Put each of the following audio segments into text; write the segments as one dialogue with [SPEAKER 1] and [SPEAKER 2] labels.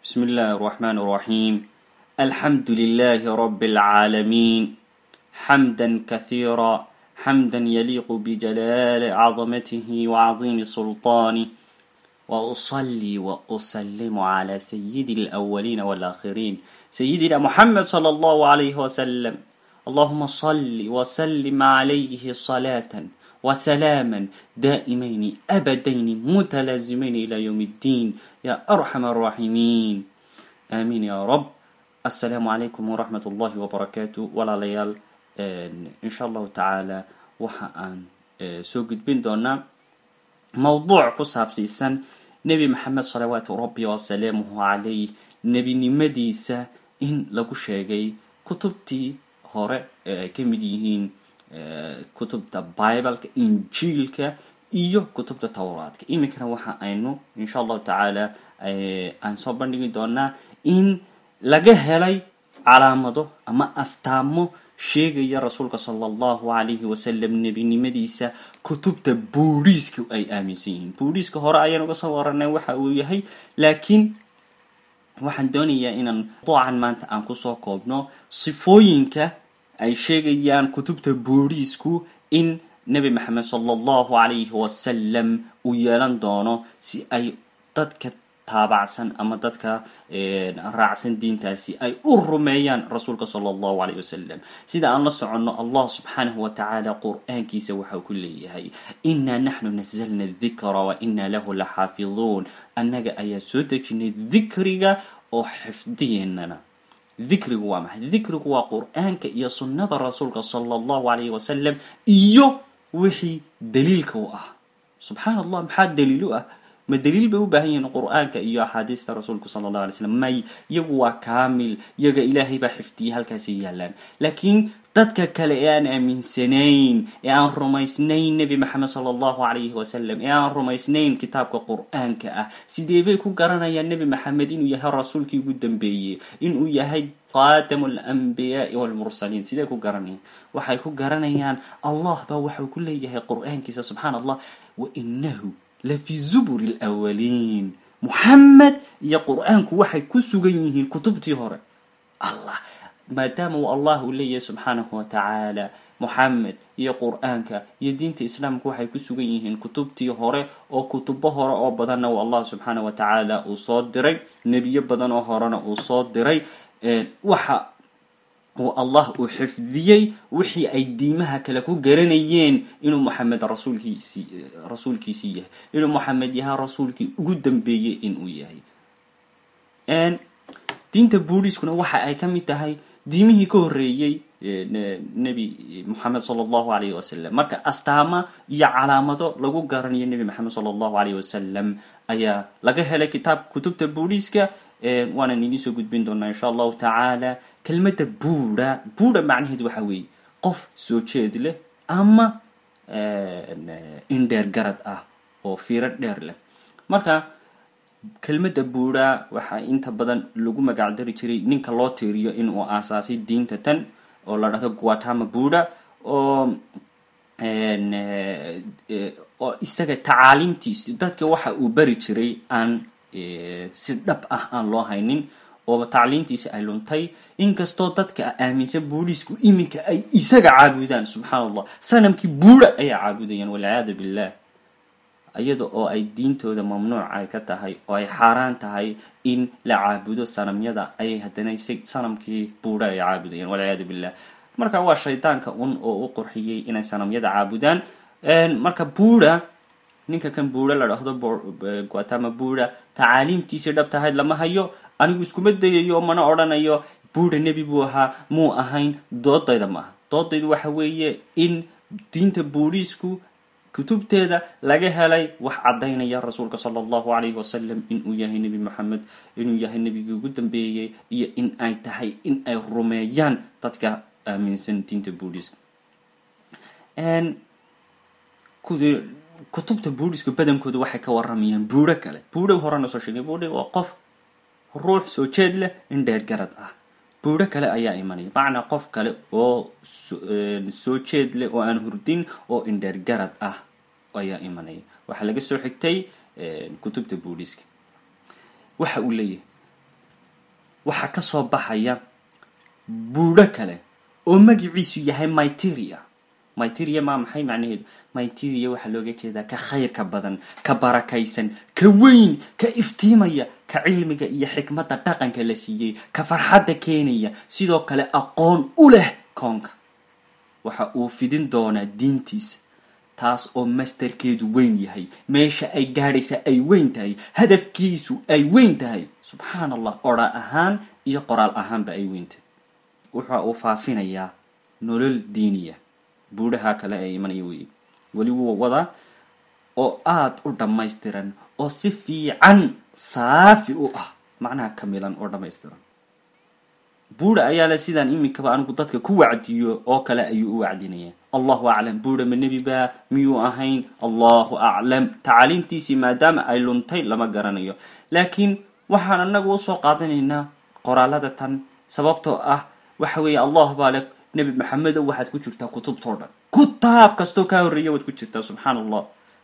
[SPEAKER 1] بسم الله الرحمن الرحيم الحمد لله رب العالمين حمدا كثيرا حمدا يليق بجلال عظمته وعظيم سلطانه وأصلي وأسلم على سيد الأولين والآخرين سيدنا محمد صلى الله عليه وسلم اللهم صل وسلم عليه صلاة وسلاما دائمين أبدين متلازمين إلى يوم الدين يا أرحم الراحمين آمين يا رب السلام عليكم ورحمة الله وبركاته ولا ليال إن شاء الله تعالى وحان سوق بين دونا موضوع كساب سيسان نبي محمد صلوات ربي وسلامه عليه نبي نمديسة إن لغو شاقي كتبتي هوري كمد يهين kutubta bibleka injiilka iyo kutubta towraadka iminkana waxa aynu insha allahu tacaala aan soo bandhigi doonaa in laga helay calaamado ama astaamo sheegaya rasuulka sala allahu calayhi wasalam nebinimadiisa kutubta buuriiska ay aaminsan yihiin buuriiska hore ayaan uga soo waranay waxa uu yahay laakiin waxaan doonayaa inaan doocan maanta aan kusoo koobno sifooyinka ay sheegayaan kutubta booriisku in nebi maxamed sala allahu calayhi wasalam uu yeelan doono si ay dadka taabacsan ama dadka raacsan diintaasi ay u rumeeyaan rasuulka sala allahu calayhi wasalam sida aan la soconno allah subxaanahu wa tacaala qur-aankiisa waxau ku leeyahay innaa naxnu nasalna dikra wa innaa lahu la xaafiduun annaga ayaa soo dejinay dikriga oo xifdiyeennana dikrigu waa maxay dikrigu waa qur-aanka iyo sunnada rasuulka sala allahu calayhi wasalam iyo wixii daliilka u ah subxaan allah maxaa daliil u ah ma daliil bay u baahan yihiin qur-aanka iyo axaadiista rasuulku sala allah alay slam may iyagu waa kaamil iyaga ilaahay baa xifdiyay halkaasay yaalaan laakiin dadka kale ee aan aaminsanayn ee aan rumaysnayn nebi maxamed sala allahu calayhi wasalam ee aan rumaysnayn kitaabka qur-aanka ah sidee bay ku garanayaan nebi maxamed inuu yahay rasuulkii ugu dambeeyey inuu yahay qaadamu alanbiyaai walmursaliin sidee ku garanayaan waxay ku garanayaan allah baa waxau ku leeyahay qur-aankiisa subxaan allah wainahu lafi zuburi lwaliin muxamed iyo qur-aanku waxay ku sugan yihiin kutubtii hore allah maadaama uu allah uu leeyahay subxaanahu wa tacaala moxamed iyo qur-aanka iyo diinta islaamka waxay ku sugan yihiin kutubtii hore oo kutubo hore oo badanna uu allah subxaanah wa tacaala uu soo diray nebiyo badan oo horena uu soo diray waxa uu allah uu xifdiyey wixii ay diimaha kale ku garanayeen inuu moxamed rasuulkiisii rasuulkiisii yahay inuu moxamed yahay rasuulkii ugu dambeeyey inuu yahay diinta buuriiskuna waxa ay ka mid tahay diimihii ka horreeyey nebi moxamed sala allahu alayhi wasalam marka astaama iyo calaamado lagu garanayo nebi moxamed sala allahu alayh wasalam ayaa laga helay kitaab kutubta buuriiska waanan idiin soo gudbin doonaa insha allahu tacaala kelmadda buura buura macnaheedu waxa weeye qof soo jeed leh ama indheer garad ah oo fiiro dheer leh marka kelmadda buura waxaa inta badan lagu magacdari jiray ninka loo tiiriyo inuu aasaasay diinta tan oo la dhahdo guatama buura oo oo isaga tacaaliimtiisi dadka waxa uu bari jiray aan si dhab ah aan loo haynin oo tacliintiisi ay luntay inkastoo dadka aaminsan buuriisku iminka ay isaga caabudaan subxaan allah sanamkii buura ayay caabudayaan walciyaadu billah iyada oo ay diintooda mamnuuc ay ka tahay oo ay xaaraan tahay in la caabudo sanamyada ayay haddana sanamkii buura ay caabudayaan walciyaadu billah marka waa shaydaanka un oo u qurxiyey inay sanamyada caabudaan marka buura ninka kan buura la dhahdo guatama buura tacaaliimtiisii dhab tahayd lama hayo anigu iskuma dayayo mana odhanayo buura nebi buu ahaa muu ahayn doodayda ma aha doodaydu waxa weeye in diinta buuriisku kutubteeda laga helay wax caddaynaya rasuulka sala allahu calayhi wasalam inuu yahay nebi moxamed inuu yahay nebigii ugu dambeeyey iyo in ay tahay in ay rumeeyaan dadka aaminsan diinta buuriiska kutubta buuriska badankooda waxay ka waramayaan buuro kale buuro horena soo sheegay buuro waa qof ruux soo jeed leh in dheer garad ah buuro kale ayaa imanaya macnaa qof kale oo soo jeed leh oo aan hurdin oo indheer garad ah ayaa imanaya waxaa laga soo xigtay kutubta buuriska waxa uu leeyahay waxaa ka soo baxaya buudho kale oo magiciisu yahay myteria myteria maa maxay macnaheedu myteria waxaa looga jeedaa ka khayrka badan ka barakaysan ka weyn ka iftiimaya ka cilmiga iyo xikmadda dhaqanka la siiyey ka farxadda keenaya sidoo kale aqoon u leh koonka waxa uu fidin doonaa diintiisa taas oo masterkeedu weyn yahay meesha ay gaadhaysa ay weyn tahay hadafkiisu ay weyn tahay subxaan allah odha ahaan iyo qoraal ahaanba ay weyn tahay wuxa uu faafinayaa nolol diiniya buudhaha kale ee imanaya wey weli wuu wadaa oo aada u dhammaystiran oo si fiican saafi u ah macnaha kamilan oo dhammaystiran buudha ayaa le sidaan iminkaba anigu dadka ku wacdiyo oo kale ayuu u wacdinaya allahu aclam buudha ma nebi baa miyuu ahayn allahu aclam tacaaliimtiisii maadaama ay luntay lama garanayo laakiin waxaan anagu usoo qaadanaynaa qoraalada tan sababtoo ah waxa weeye allah baa le nebi maxamedow waxaad ku jirtaa kutubtao dhan kutaab kastoo kaa horreeya waad ku jirtaa subxaan allah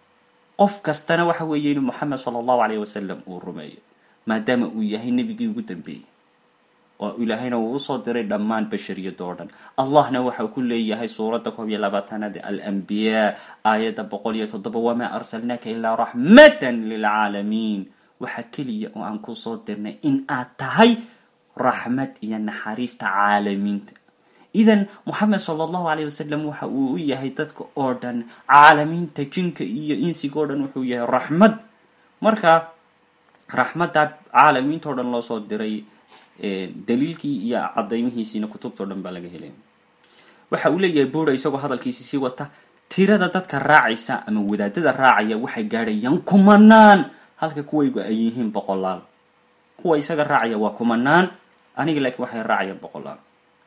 [SPEAKER 1] qof kastana waxa weeye inuu moxamed sala allahu alayh wasalam uu rumeeyo maadaama uu yahay nebigii ugu dambeeyey oo ilaahayna uu usoo diray dhammaan bashariyada oo dhan allahna waxau ku leeyahay suuradda koob iyo labaatanaad alambiyaa aayadda boqol iyo toddoba wamaa arsalnaaka ilaa raxmatan lilcaalamiin waxa keliya oo aan kusoo dirnay in aad tahay raxmad iyo naxariista caalamiinta idan moxamed sala allahu alayh wasalam waxa uu u yahay dadka oo dhan caalamiinta jinka iyo insiga o dhan wuxuu yahay raxmad marka raxmadda caalamiinta o dhan loo soo diray daliilkii iyo cadaymihiisiina kutubtao dhan baa laga helaya waxa uu leeyahay buura isagoo hadalkiisi sii wata tirada dadka raacaysa ama wadaadada raacaya waxay gaadhayaan kumanaan halka kuwaygu ay yihiin boqolaal kuwa isaga raacaya waa kumanaan aniga laakiin waxay raacayaan boqolaal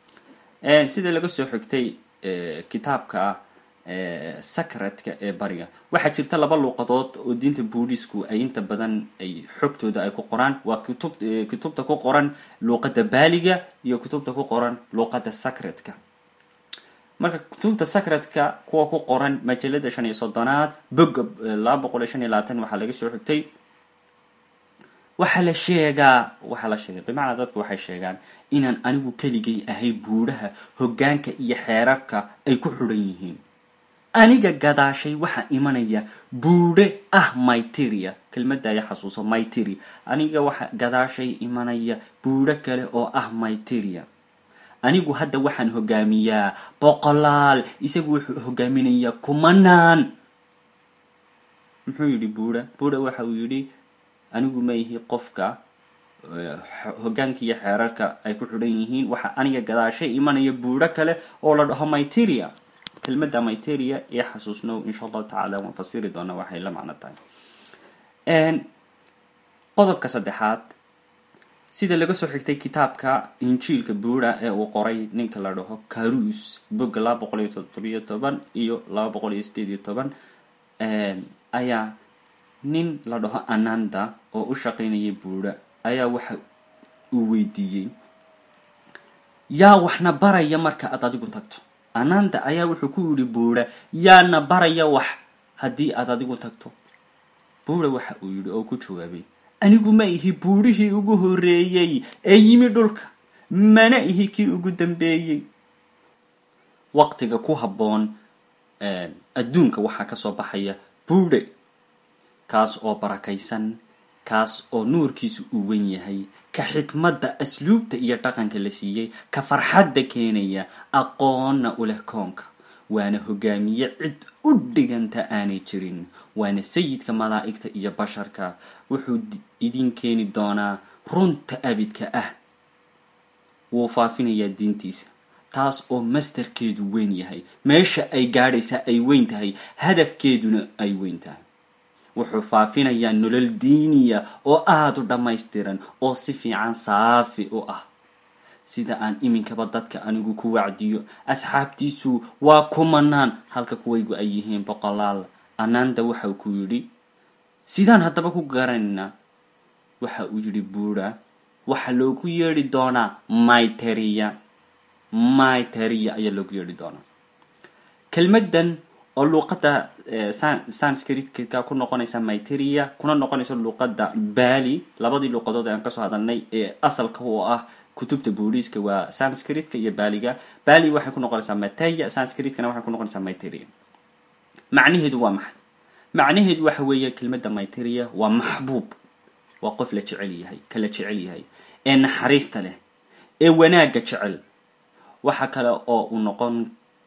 [SPEAKER 1] sida laga soo xigtay kitaabka sacratka ee bariga waxaa jirta laba luuqadood oo diinta buudhisku ay inta badan ay xogtooda ay ku qoraan waa kutub kutubta ku qoran luuqadda baaliga iyo kutubta ku qoran luuqadda sacratka marka kutubta sacratka kuwa ku qoran majalada shan iyo soddonaad boga laba boqol iyo shan iyo labaatan waxaa laga soo xigtay waxaa la sheegaa waxaa la sheegay bimacnaa dadku waxay sheegaan inaan anigu keligay ahay buudhaha hoggaanka iyo xeerarka ay ku xidhan yihiin aniga gadaashay waxaa imanaya buudhe ah myteria kelmadda aya xasuuso myteria aniga waxa gadaashay imanaya buudho kale oo ah myteria anigu hadda waxaan hogaamiyaa boqolaal isagu wuxuu hogaaminayaa kumanaan muxuu yidhi buudha buudha waxa uu yidhi anigu ma ihi qofka hogaanka iyo xeerarka ay ku xidhan yihiin waxa aniga gadaashay imanaya buudho kale oo la dhaho myteria kelmadda myteria iyo xasuusnow insha allahu tacala waan fasiri doonaa waxay la macno tahay qodobka saddexaad sida laga soo xigtay kitaabka injiilka buudha ee uu qoray ninka la dhaho carus bogga laba boqol iyo toddobiyo toban iyo laba boqol iyo sideed iyo toban ayaa nin la dhaho ananda oo u shaqaynaya buudha ayaa waxa uu weydiiyey yaa waxna baraya marka aad adigu tagto ananda ayaa wuxuu ku yidhi buudha yaana baraya wax haddii aad adigu tagto buudha waxa uu yidhi oo ku jawaabay anigu ma ihi buudhihii ugu horreeyey ee yimi dhulka mana ihi kii ugu dambeeyey waqtiga ku habboon adduunka waxaa kasoo baxaya buudhe kaas oo barakaysan kaas oo nuurkiisu uu wen yahay ka xikmadda asluubta iyo dhaqanka la siiyey ka farxadda keenaya aqoonna u leh koonka waana hogaamiye cid u dhiganta aanay jirin waana sayidka malaa'igta iyo basharka wuxuu idin keeni doonaa runta abidka ah wuu faafinayaa diintiisa taas oo masterkeedu weyn yahay meesha ay gaadhaysa ay weyn tahay hadafkeeduna ay weyn tahay wuxuu faafinayaa nolol diiniya oo aada u dhammaystiran oo si fiican saafi u ah sida aan iminkaba dadka anigu ku wacdiyo asxaabtiisu waa kumanaan halka kuwaygu ay yihiin boqolaal ananda waxau ku yidhi sidaan haddaba ku garanaynaa waxa uu yidhi buudha waxaa loogu yeedhi doonaa myteria myteria ayaa loogu yeedhi doonaa kelmaddan oo luuqadda sanskritka ku noqonaysa myteria kuna noqonayso luuqadda bali labadii luuqadood aan kasoo hadalnay ee asalka u ah kutubta booliiska waa sanskritka iyo baliga bali waxay ku noqonaysaa mateya sanskritkana waxay ku noqonaysaa myteria macnaheedu waa maxay macnaheedu waxa weeye kelmadda myteria waa maxbuub waa qof la jecel yahay kala jecel yahay ee naxariista leh ee wanaagga jecel waxa kale oo uu noqon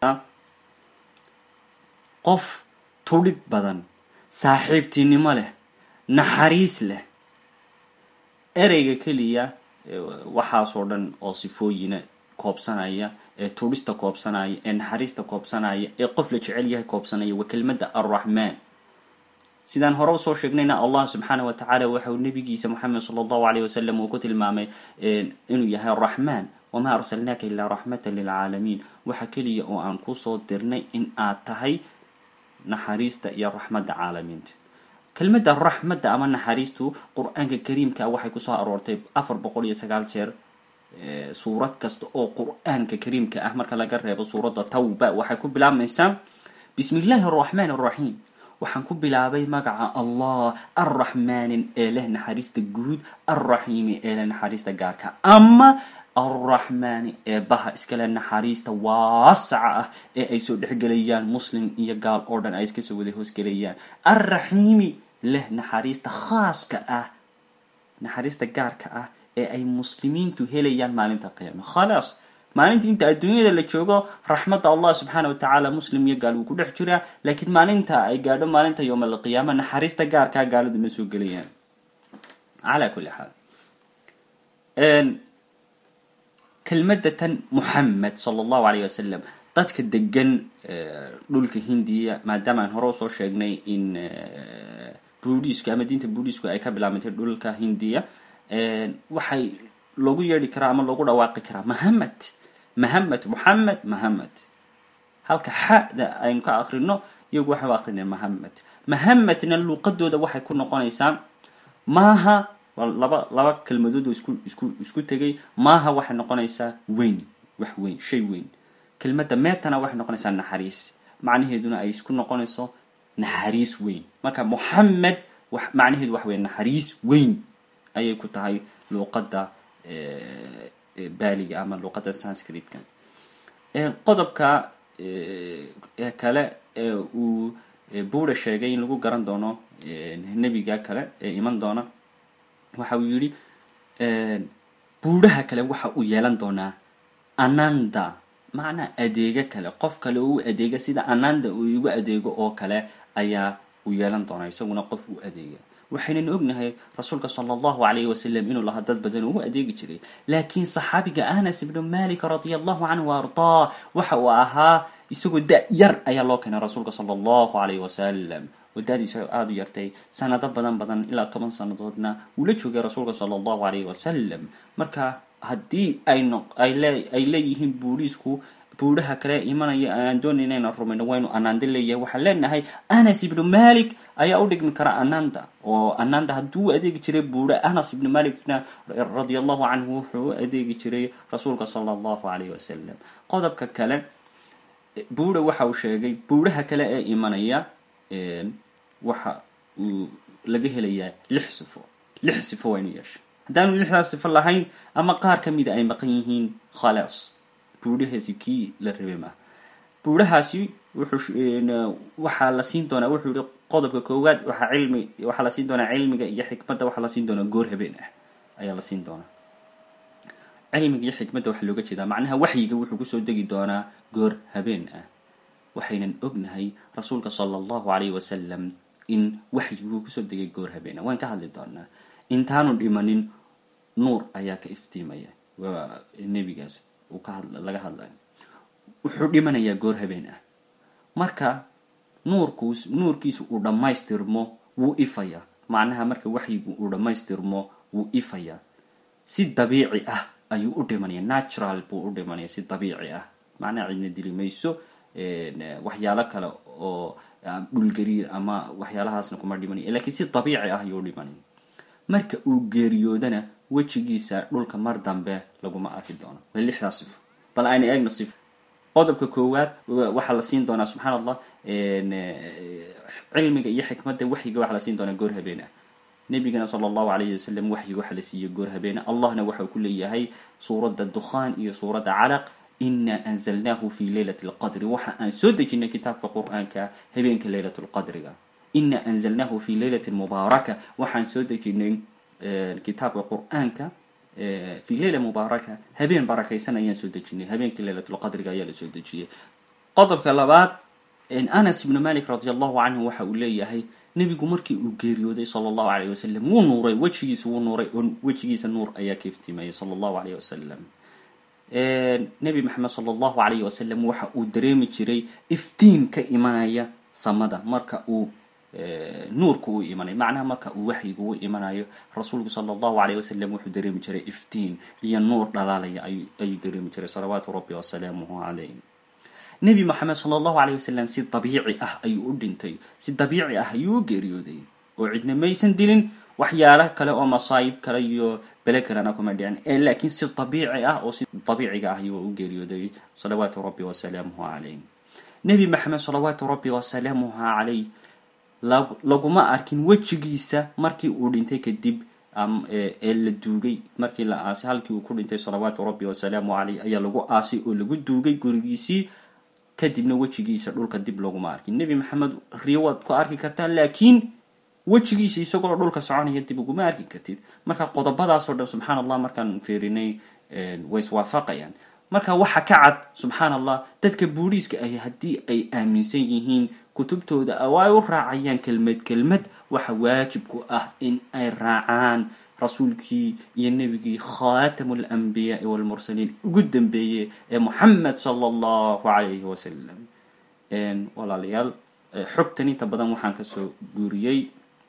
[SPEAKER 1] qof tudhig badan saaxiibtinimo leh naxariis leh ereyga keliya waxaasoo dhan oo sifooyina koobsanaya ee tudhista koobsanaya ee naxariista koobsanaya ee qof la jecel yahay koobsanaya waa kelmadda arraxmaan sidaan hore usoo sheegnayna allah subxaana wa tacaala waxa uu nabigiisa moxamed sala allahu alayh wasalam uu ku tilmaamay inuu yahay araxmaan wamaa arsalnaaka ilaa raxmatan lilcaalamiin waxa keliya oo aan kusoo dirnay in aad tahay naxariista iyo raxmadda caalamiinta kelmadda raxmadda ama naxariistu qur-aanka kariimka waxay kusoo aroortay afar boqol iyo sagaal jeer suurad kasta oo qur-aanka kariimka ah marka laga reebo suuradda tawba waxay ku bilaabmaysaa bismi illaahi araxmaan araxiim waxaan ku bilaabay magaca allah arraxmaanin ee leh naxariista guud arraxiimi ee leh naxariista gaarka ama arraxmaani ee baha iskale naxariista waasaca ah ee ay soo dhexgelayaan muslim iyo gaal oo dhan ay iska soo wada hoosgelayaan arraxiimi leh naxariista khaaska ah naxariista gaarka ah ee ay muslimiintu helayaan maalinta qiyaama khalaas maalinta inta adduunyada la joogo raxmadda allah subxaana wa tacaala muslim iyo gaal wuu ku dhex jiraa laakiin maalinta ay gaadho maalinta yowm alqiyaama naxariista gaarkaa gaaladu ma soo gelayaan calaa kulli xaal kelmadda tan muxamed sala allahu alayh wasalam dadka degan dhulka hindiya maadaama aan hore usoo sheegnay in buudhiisku ama diinta buudhiisku ay ka bilaabantay dhulka hindiya waxay loogu yeedhi karaa ama loogu dhawaaqi karaa mahamed mahamed moxamed mahamed halka xada aynu ka akrino iyagu waxay u akrineen mahamed mahamedna luuqadooda waxay ku noqonaysaa maaha laba laba kelmadood oo isku isku isku tegay maaha waxay noqonaysaa weyn wax weyn shay weyn kelmadda meetana waxay noqonaysaa naxariis macnaheeduna ay isku noqonayso naxariis weyn marka moxamed macnaheedu waxa weya naxariis weyn ayay ku tahay luuqadda baaliga ama luuqadda sanskritka qodobka kale ee uu buura sheegay in lagu garan doono nebiga kale ee iman doona waxa uu yidhi buuraha kale waxa uu yeelan doonaa ananda macnaa adeego kale qof kale oo u adeega sida ananda uu igu adeego oo kale ayaa uu yeelan doonaa isaguna qof u adeega waxaynan ognahay rasuulka sala allahu alayhi wasalam inuu lahaa dad badan oo u adeegi jiray laakiin saxaabiga anas ibnu malik radia allahu canhu wa ardaa waxa uu ahaa isagoo da yar ayaa loo keenay rasuulka sala allahu alayhi wasalam oo da-diisa aada u yartay sanado badan badan ilaa toban sanadoodna wuu la joogay rasuulka sala allahu alayhi wasalam marka haddii ayno ay leeyihiin buuriisku buuraha kale imanaya aan doonayna inaan rumayno waynu anaanda leeyahay waxaan leenahay anas ibnu malik ayaa u dhigmi kara ananda oo ananda hadduu adeegi jiray buura anas ibnu malikna radia allahu canhu wuxuu u adeegi jiray rasuulka sala allahu alayh wasalam qodobka kale buura waxa uu sheegay buuraha kale ee imanaya waxa uu laga helayaa lix sifo lix sifo waynu yeesha haddaanu lixdaas sifo lahayn ama qaar ka mida ay maqan yihiin khalaas buurahaasi kii la rabay maaha buurahaasi wuxuu waxaa la siin doonaa wuxuu yihi qodobka koowaad waxaa cilmi waxaa la siin doonaa cilmiga iyo xikmadda waxaa la siin doonaa goor habeen ah ayaa la siin doonaa cilmiga iyo xikmadda waxaa looga jeedaa macnaha waxyiga wuxuu kusoo degi doonaa goor habeen ah waxaynan ognahay rasuulka sala allahu alayh wasalam in waxyiguu kusoo degay goor habeen ah waan ka hadli doonaa intaanu dhimanin nuur ayaa ka iftiimaya waa nebigaas uu ka had laga hadlayo wuxuu dhimanayaa goor habeen ah marka nuurkuus nuurkiisu uu dhammaystirmo wuu ifaya macnaha marka waxyigu uu dhammaystirmo wuu ifaya si dabiici ah ayuu u dhimanaya natural buu u dhimanaya si dabiici ah macnaha cidna dili mayso waxyaalo kale oo dhulgariir ama waxyaalahaasna kuma dhimanaya lakiin si dabiici ah ayuu u dhimanaya marka uu geeriyoodana wejigiisa dhulka mar dambe laguma arki doono waa lixdaas sifo bal ayna eegno sifo qodobka koowaad waxaa la siin doonaa subxaan allah cilmiga iyo xikmadda waxyiga waxaa la siin doonaa goor habeena nabigana sala allahu alayhi wasalam waxyiga waxaa la siiyey goor habeena allahna waxau ku leeyahay suuradda dukhaan iyo suuradda calaq ina anzalnaahu fi leylati lqadri waxa aan soo dejinay kitaabka qur-aanka habeenka leylat lqadriga ina anzalnaahu fi leylati mubaaraka waxaan soo dejinay kitaabka qur-aanka fi leyla mubaaraka habeen barakaysan ayaan soo dejinay habeenkii leylatlqadriga ayaa la soo dejiyey qodobka labaad anas ibnu malik radi allahu canhu waxa uu leeyahay nebigu markii uu geeriyooday sala allahu alayh wasalam wuu nuuray wejigiisa wuu nuuray oo wejigiisa nuur ayaa ka iftiimayay sala allahu alayh wasalam nebi maxamed sala allahu alayh wasalam waxa uu dareemi jiray iftiin ka imanaya samada marka uu nuurka uu imanay macnaha marka uu waxyiga u imanayo rasuulku sala allahu alayh wasalam wuxuu dareemi jiray iftiin iyo nuur dhalaalaya ayuu dareemi jiray salawaatu rabbi wasalaamuhu calayh nebi moxamed sala allahu alayh wasalam si dabiici ah ayuu u dhintay si dabiici ah ayuu u geeriyooday oo cidna maysan dilin waxyaala kale oo masaayib kale iyo bele kalena kuma dhicin ee laakiin si dabiici ah oo si dabiiciga ah ayuu u geeriyooday salawaatu rabbi wasalaamuhu calayh nebi maxamed salawaatu rabbi wasalaamuhu calayh laguma arkin wejigiisa markii uu dhintay kadib ee la duugay markii la aasay halkii uu ku dhintay salawaatu rabbi wasalaamu caleyh ayaa lagu aasay oo lagu duugay gurigiisii kadibna wejigiisa dhulka dib laguma arkin nebi maxamed riyo waad ku arki kartaa laakiin wejigiisa isagoo dhulka soconaya dib uguma arki kartid marka qodobadaasoo dhan subxaan allah markaan fiirinay way iswaafaqayaan marka waxa ka cad subxaan allah dadka buudhiiska ahi haddii ay aaminsan yihiin kutubtooda oo ay u raacayaan kelmad kelmad waxa waajib ku ah in ay raacaan rasuulkii iyo nebigii khatamu alanbiyaai walmursaliin ugu dambeeyey ee moxamed sala allahu calayhi wasalam walaalayaal xogtan inta badan waxaan kasoo guuriyey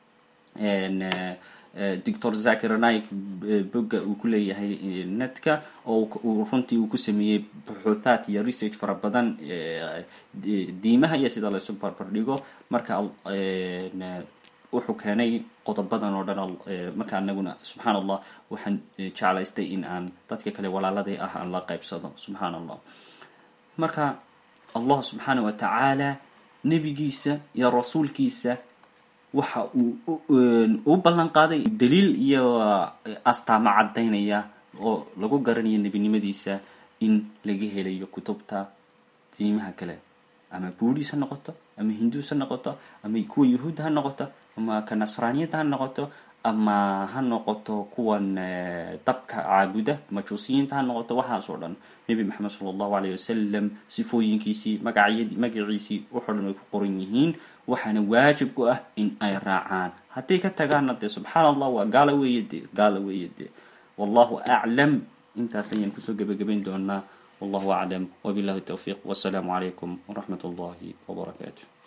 [SPEAKER 1] doctor zakir naik bogga uu ku leeyahay netka oo uu runtii uu ku sameeyey buxuuthaat iyo research fara badan diimaha iyo sida laysu barbardhigo marka wuxuu keenay qodobadan oo dhan marka anaguna subxaan allah waxaan jeclaystay in aan dadka kale walaaladay ah aan la qaybsado subxaan allah marka allah subxaana wa tacaala nebigiisa iyo rasuulkiisa waxa uu u ballan qaaday daliil iyo astaamo caddaynaya oo lagu garanayo nebinimadiisa in laga helayo kutubta diimaha kale ama buudhiis ha noqoto ama hinduus ha noqoto ama kuwa yahuud ha noqoto ama ka nasraaniyadda ha noqoto ama ha noqoto kuwan dabka caabuda majuusiyiinta ha noqoto waxaas oo dhan nebi maxamed sala allahu alayh wasalam sifooyinkiisii magacyadii magaciisii waxoo dhan ay ku qoran yihiin waxaana waajib ku ah in ay raacaan hadday ka tagaanna dee subxaan allah waa gaala weeye dee gaala weeye dee wallahu aclam intaas ayaan kusoo gebagabayn doonaa wallahu aclam wabillahi towfiiq wasalaamu calaykum waraxmat ullahi wabarakaatu